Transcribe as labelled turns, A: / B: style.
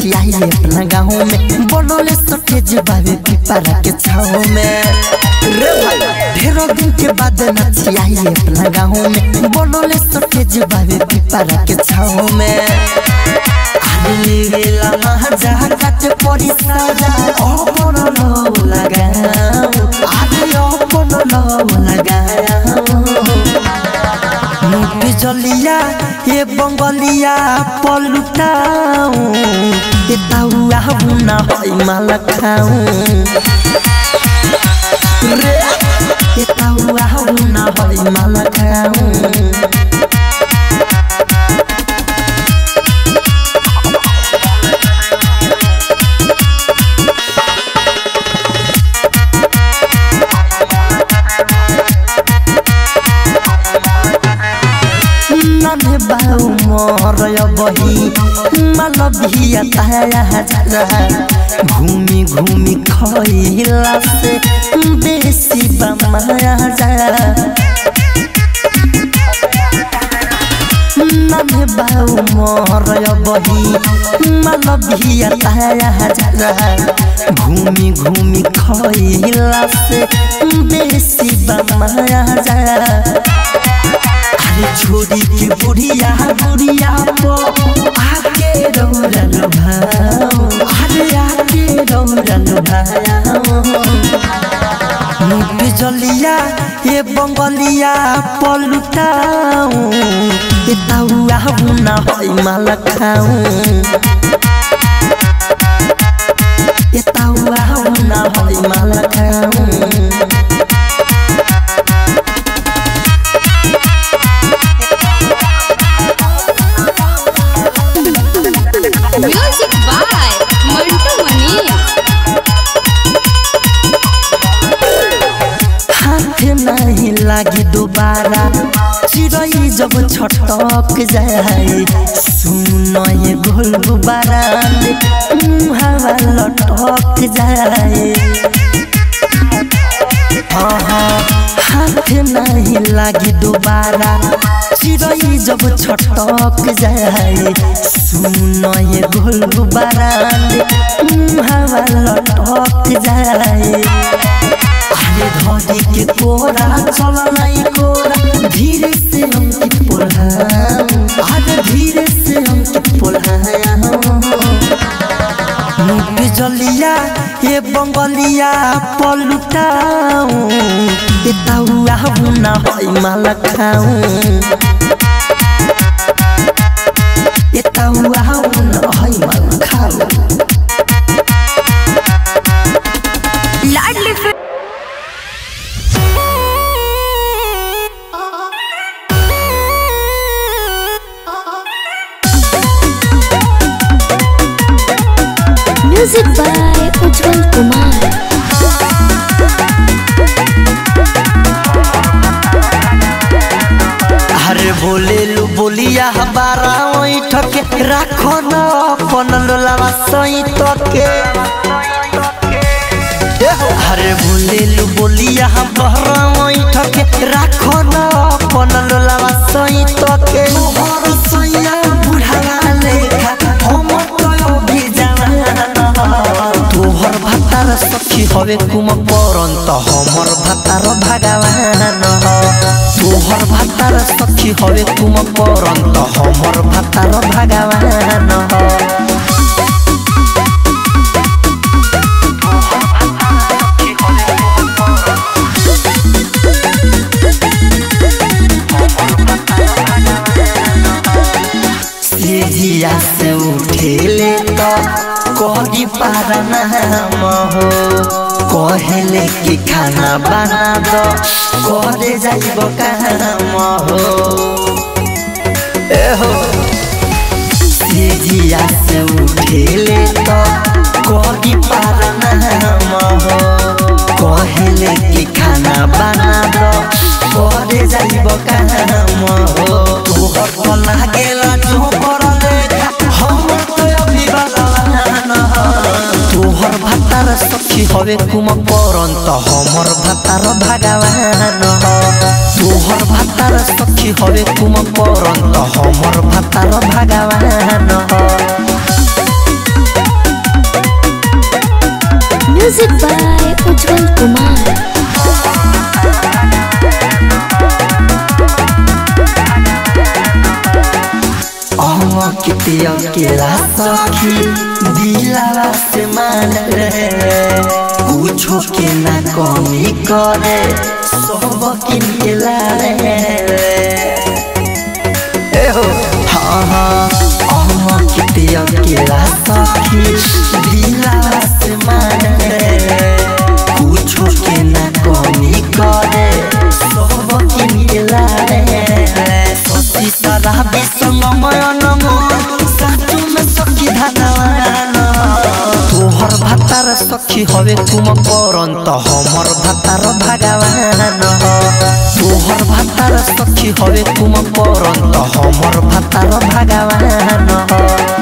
A: नचियाई अपना गाँव में बनोले सटे जबावे पिपरा के छाव में रे भाई ढेरों दिन के बाद नचियाई अपना गाँव में बनोले सटे जबावे पिपरा के छाव में आले वेला महाजा काटे पड़ी साजा अपन लो लगाओ आले अपन लो लगाओ मुझे जलिया ये बंगलिया पलुटाऊं ये ताउआ बुना होई माला खाऊं रे ये ताउआ बुना होई माला खाऊं नन्हे बाऊ मोर बही मलबिया ताया जरा घूमी घूमी खइला से बेसी बमाया जरा नन्हे बाऊ मोर बही मलबिया ताया जरा घूमी घूमी खइला से बेसी बमाया जरा अरे छोड़ी के बुढ़िया बुढ़िया पो आके रौरन भाओ अरे आके रौरन भाओ मुख जलिया ये बंगलिया पलुटाऊं ये ताउआ बुना होई माला खाऊं ये ताउआ बुना होई माला खाऊं
B: म्यूजिक बाय मंटू मनी
A: हाथ नहीं लागी दोबारा चिड़ै जब छटक जाए सुन ये गोल गुब्बारा हवा लटक जाए हाँ हाँ, हाथ नहीं लागी दोबारा चिड़ै जब छटक जाए सुन ये गोल गुब्बारा हवा लटक जाए अरे धोती के कोरा चल नहीं कोरा धीरे से हम की पोल्हाम अरे धीरे से हम की पोल्हाम मुख जलिया ये बंगलिया पलुटाऊं ये ताउआ बुना होई माला खाऊं ये ताउआ बुना होई माला खाऊं
B: लाडली film
C: music by Ujjwal Kumar
A: अरे बोले लू बोलिया हमारा वही ठके राखो न अपन लोलावा सही तके अरे बोले लू बोलिया हमारा वही ठके राखो न अपन लोलावा सही तके तोहर सैया बुढ़ावा लेखा हम तो भी जाना तोहर भातार सखी हवे कुम परंत हमर भातार भगवान तोहर भातार सखी हवे कुम परंत हमर भातार भगवान सेजिया से उठेले तो कही पारा नाम हो कहले कि खाना बना दो करे जाइब काम हो ए हो सेजिया से उठेले तो कही पारा नाम हो कहले कि खाना बना दो करे जाइब काम हो तोहर तो लागेला जो कर देखा हम तो अभी बदलान तोहर भातार सखी हवे कुम परंत हमर भातार भगवान तोहर भातार सखी हवे कुम परंत हमर भातार भगवान
C: Music by Ujjwal Kumar.
A: कितिया केला सखी दिलावा से मान रे कुछो के ना कमी करे सब किन के रे ए हो हाँ हाँ अहाँ कितिया केला सखी दिलावा से मान रे कुछो के ना कमी करे सब किन के रे सती सारा बेसंग मयन साचु में सखी धनवान तोहर भातार सखी हवे तुम परंत हमर भातार भगवान तोहर भातार सखी हवे तुम परंत हमर भातार भगवान